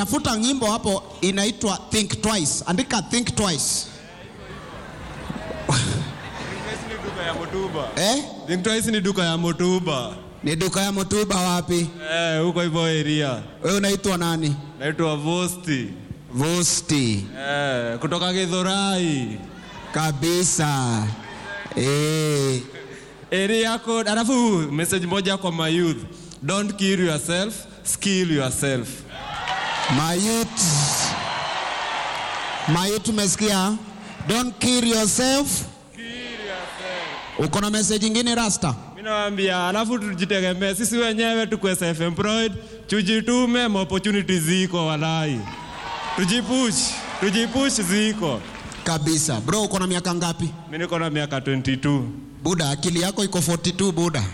tafuta nyimbo hapo inaitwa Think Twice. Andika Think Twice. ni duka ya motuba Eh? Think Twice ni duka ya motuba Ni duka ya Mutuba wapi? eh, huko hivyo area Wewe unaitwa nani? naitwa Vosti Vosti. eh, kutoka Githurai Kabisa. Eh. area code. Alafu message moja kwa my youth, don't kill yourself, skill yourself. Mayut. Mayut umesikia? Don't kill yourself. Uko na message ingine Rasta? Mimi nawaambia, alafu tujitegemee sisi wenyewe, tukuwe self employed, tujitume, ma opportunities ziko walai, tujipush, tujipush ziko. Kabisa. Bro, uko na miaka ngapi? Mimi niko na miaka 22. Buda, akili yako iko 42 Buda.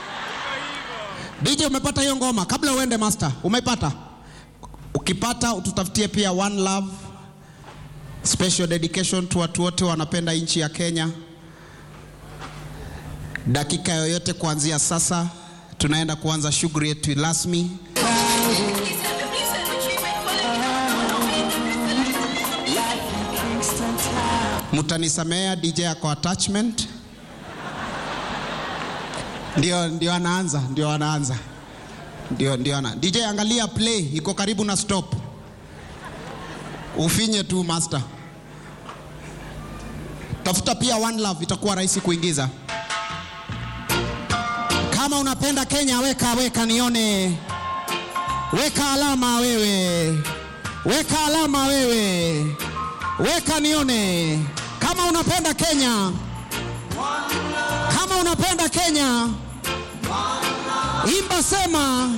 DJ umepata hiyo ngoma kabla uende master. Umepata? Ukipata ututafutie pia One Love special dedication to watu wote wanapenda nchi ya Kenya. Dakika yoyote kuanzia sasa tunaenda kuanza shughuli yetu rasmi. Mtanisamea DJ ako attachment. Ndio, ndio anaanza, ndio anaanza, ndio, ndio ana. DJ angalia play, iko karibu na stop, ufinye tu master. Tafuta pia One Love, itakuwa rahisi kuingiza. Kama unapenda Kenya, weka weka nione, weka alama wewe, weka alama wewe, weka nione kama unapenda Kenya. Kama unapenda Kenya, imba sema